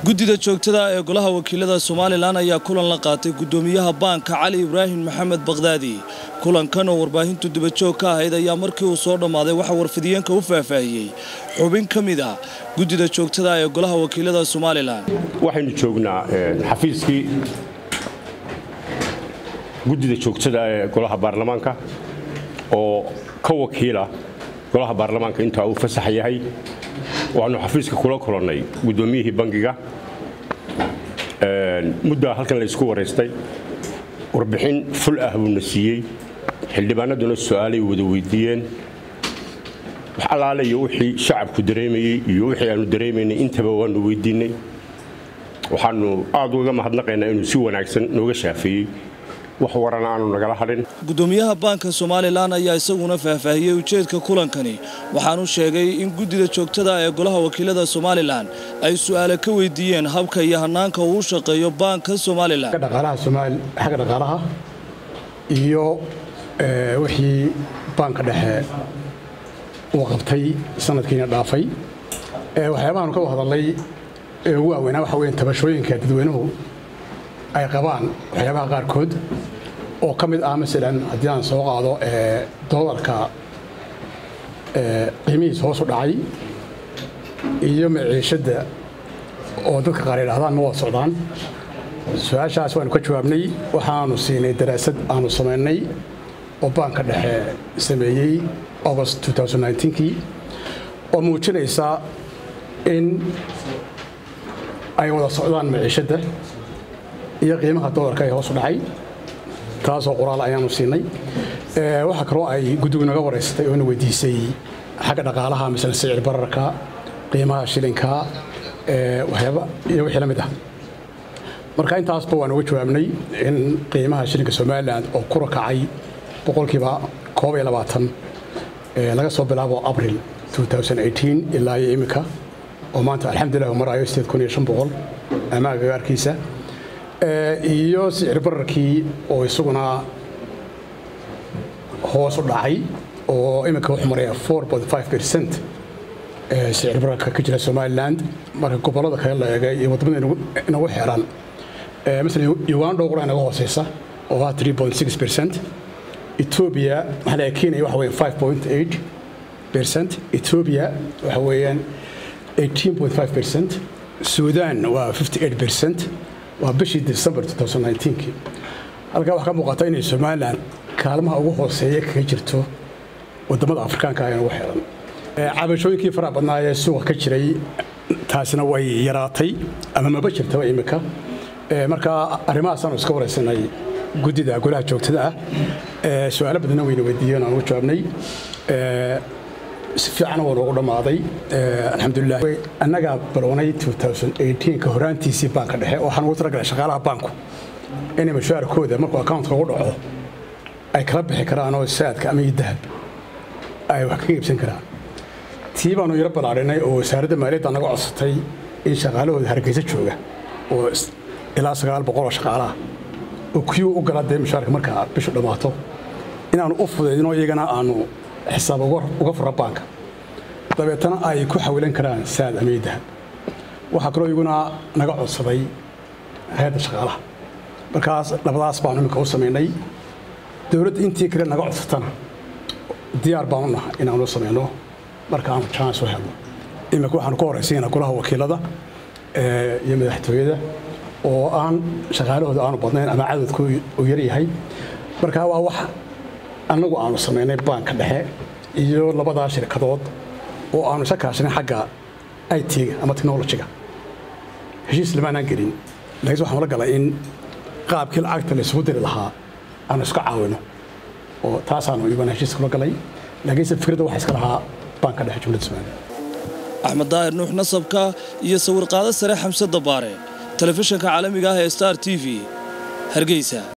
guddida joogtada ee golaha wakiilada somalilan ayaa kulan la qaatay guddoomiyaha baanka cali ibraahim maxamed bakhdaadi kulankan oo warbaahintu dibajoog ka ahayd ayaa markii uu soo dhammaaday waxaa warfidiyeenka u faahfaahiyey xubin ka mid ah guddida joogtada ee golaha wakiilada somalilan waxaynu joognaa xafiiskii guddida joogtada ee golaha baarlamaanka oo ka wakiila golaha baarlamaanka intaa uu fasax yahay waxaanu xafiiska kula kulannay guddoomiyihii bangiga muddaa halkan laysku waraystay warbixin ful ah buuna siiyey xildhibaanaduna su'aalay wada weydiiyeen wax allaale iyo wixii shacabku dareemayey iyo wixii aanu dareemaynay intaba waanu weydiinnay waxaanu aad uga mahadnaqaynaa inuu si wanaagsan nooga shaafeeyey wax warana aanu nagala hadhin guddoomiyaha baanka somalilan ayaa isaguna faahfaahiyey ujeedka kulankani waxaanu sheegay in guddida joogtada ee golaha wakiilada somalilan ay su'aale ka weydiiyeen habka iyo hanaanka uu u shaqeeyo baanka somalilan xagga dhaqaalaha iyo wixii baanka dhexe uu qabtay sanadkiina dhaafay waxyaabahaanu ka hadalnay ee ugu waaweynaa waxa weya tabashooyinka dadweynuhu ay qabaan waxyaabaha qaarkood oo ka mid ah masalan haddii aan soo qaado doolarka qiimihiis hoos u dhacay iyo maciishadda oo dadka qaar yidhahdaan ma wada socdaan su-aashaas waanu ka jawaabnay waxaanu siinay daraasad aanu samaynay oo baanka dhexe sameeyey august kii oo muujinaysa in ay wada socdaan maciishadda iyo qiimaha doolarka ee hoos u dhacay taasoo qoraal ayaanu siinay waxaa kaloo ay guddigu naga waraysatay oo na weydiisay xagga dhaqaalaha masala sicir bararka qiimaha shilinka waxyaaba iyo wixii la mid ah marka intaasba waan uga jawaabnay in qiimaha shilinka somalilan oo ku rakacay boqolkiiba koob iyo labaatan laga soo bilaabo abril ilaa iyo iminka oo maanta alxamdulilah marayo ammaan gagaarkiisa iyo sicir bararkii oo isaguna hoos u dhacay oo iminka wuxuu maraya percent sicir bararka ka jira somaliland marka gobollada kale la eegay iyo waddamada inagu xeeran masalan uganda qura inaga hooseysa oo ah percent ethiopia maxaa laga kenya waxa weeyaan percent ethiopia waxa weeyaan percent sudan waa percent waa bishii december halkaa waxaa ka muuqata inay somalilan kaalmaha ugu hooseeya kaga jirto wadamada afrikaanka ee ugu xeeran cabashooyinkii faraha badnaa ee suuqa ka jiray taasina way yaraatay ama maba jirtaba imika marka arrimahaasaanu iska waraysanay guddida golaha joogtada ah su-aalo badanna wayna weydiiyeen aan ugu jawaabnay si fiican waa noogu dhammaaday alxamdulilah annagaa bilownay ka horaantiisii baanka dhexe waxaan ugu talagalay shaqaalaha baanku inay mushaarkooda markuu accountka ugu dhaco ay kala bixi karaan oo saadka ama iyo dahab ay wax kaga iibsan karaan tii baanu yaro ballaadhinay oo wasaaradda maaliyadda naga codsatay in shaqaalahooda hargeysa jooga oo ilaa sagaal boqol oo shaqaalaha oo kuyuu u gala dee mushaarka markaa bishu dhammaato inaanu u fudaydino iyagana aanu xisaab uga fura baanka dabeetana ay ku xawilan karaan saad ama iyo dahab waxaa kaloo iguna naga codsaday hay-adda shaqaalaha markaas labadaas baanu iminka u samaynay dowladda intii kale naga codsatana diyaar baanu naha inaanu samayno marka aanu jaanis u helno iminka waxaanu ka horaysiinaa golaha wakiilada iyo madaxtooyada oo aan shaqaalahooda aanu badnayn ama cadadku uu yaryahay marka waa wax annagu aanu samaynay baanka dhexe iyo labadaa shirkadood oo aanu isa kaashanay xagga it-ga ama technolojiga heshiis lamaanaan gelin laakiin waxaan la galay in qaabkii lacagta la isugu diri lahaa aanu iska caawino oo taasaanu iyaguna heshiis kula galay laakiinse fikradda waxa iska lahaa baanka dhexe jumladda somaliya axmed daahir nuux nasabka iyo sawirqaado sare xamse dabaare telefishinka caalamiga ah ee star t v hargeysa